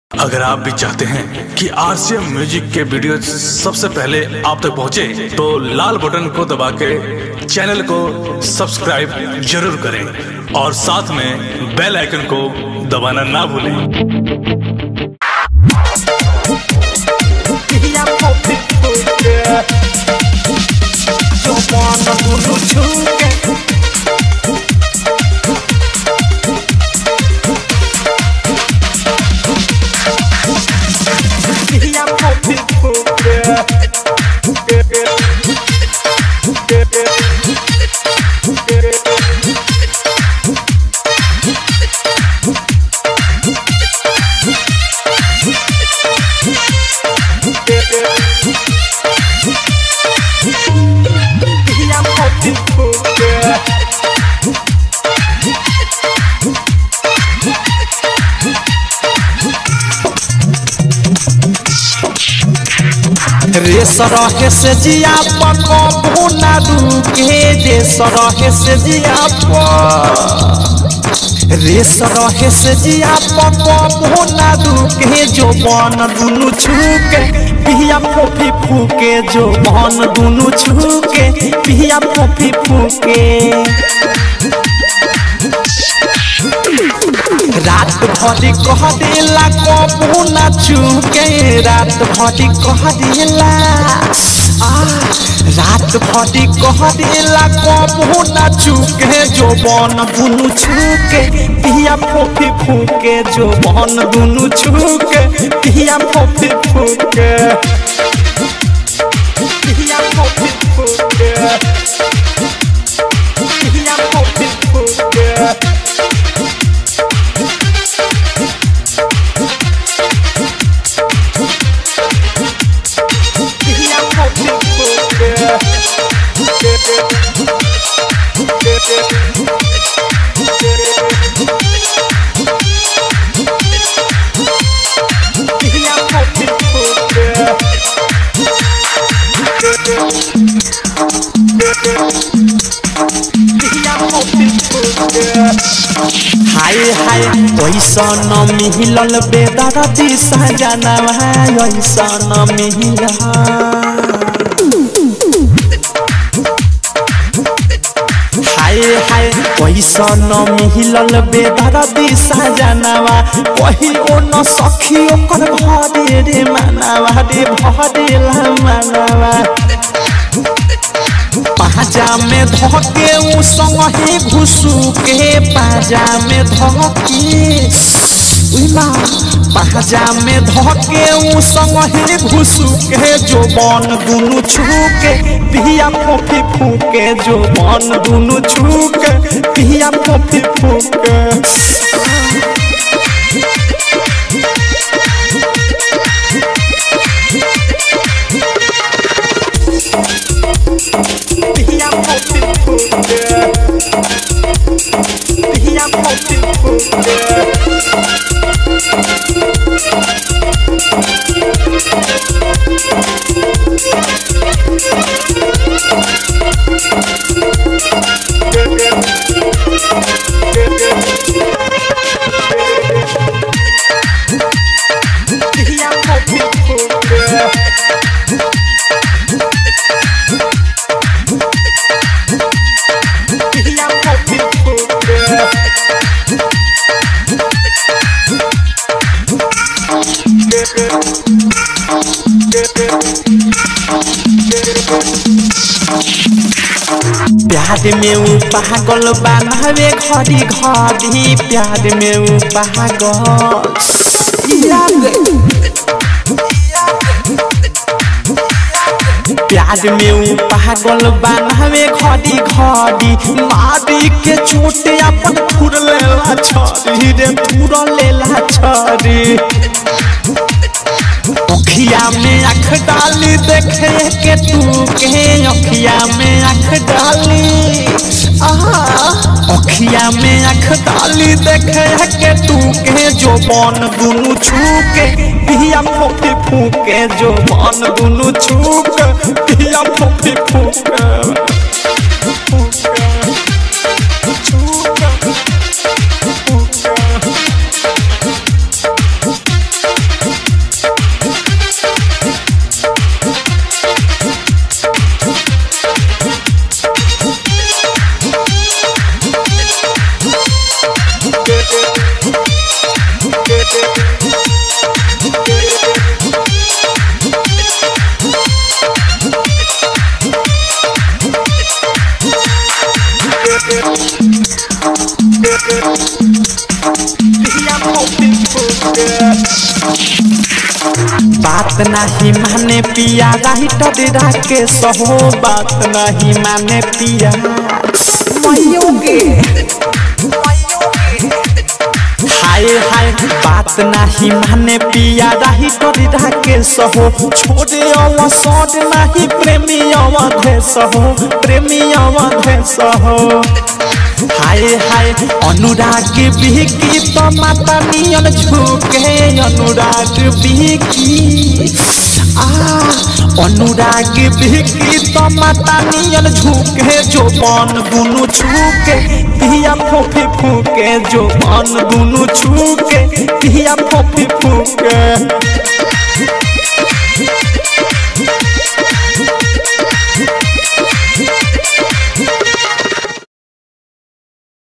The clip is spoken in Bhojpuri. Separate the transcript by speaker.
Speaker 1: अगर आप भी चाहते हैं कि आरसीएम म्यूजिक के वीडियो सबसे पहले आप तक पहुंचे, तो लाल बटन को दबा के चैनल को सब्सक्राइब जरूर करें और साथ में बेल आइकन को दबाना ना भूलें
Speaker 2: Yeah, pop it, put it. You wanna do the chuke? Yeah, pop it, put it. Yeah, pop it, put it.
Speaker 3: रे सरहे से जिया पकबू ना रुके रे सरहे से जिया प रे सरहे से जिया पकबू ना रुके जो बन दुनु छुके पिया फोफी फूके जो बन दुनु छुके पिया फोफी फूके रात भरी कह देला कबू न चुके रात भरी कह देला आ, रात भरी कह देला कबू न चुके जो बन दुनु छुके पिया फोफी फूके जो बन दुनु छुके पिया फोफी फूके
Speaker 2: Yeah, pop it, put it. Yeah, pop it, put it. Yeah, pop it, put it. Yeah, pop it, put it. Yeah, pop it, put it.
Speaker 3: हाय हाय पैसा न मिलल बेदर दिशा जानवा ऐसा न मिलल हाय हाय पैसा न मिलल बेदर दिशा जानवा कहियो न सखी ओकर भरे रे मानवा रे भरे ला मानवा पाजा में धके उ संगे घुसू के पाजा में धके उइमा पाजा में धके उ संगे घुसू के जो बन दुनु छूके पिया फोफी फूके जो बन दुनु छूके पिया फोफी फूके
Speaker 2: Yeah, pop it, put it. Yeah, pop it, put it. Yeah, pop it, put it. Yeah, pop it, put it.
Speaker 3: प्यार में उ पागल बनावे घड़ी घड़ी प्यार में उ पागल प्यार में उ पागल बनावे घड़ी घड़ी मारी के चोट अपन फुर लेला छरी रे फुर लेला छरी अखिया में आँख डाली देखे के तू के अखिया में आँख डाली आहा अखिया में आँख डाली देखे के तू के जो बन दुनु छूके पिया फोफी फूके जो बन दुनु छूके पिया फोफी फूके
Speaker 2: Chuka, chuka.
Speaker 3: बात नहीं माने पिया राइट डेरा के सहो बात नहीं माने पिया मयोगे हाय हाय बात नहीं माने पिया राइट डेरा के सहो छोड़े अवसर नहीं प्रेमी अवधे सहो प्रेमी अवधे सहो हाय हाय अनुराग बिकी तो माता नियन झुके अनुराग बिकी आ अनुराग बिकी तो माता नियन झुके जो बन दुनु छुके पिया फोफी फूके जो बन दुनु छुके पिया फोफी फूके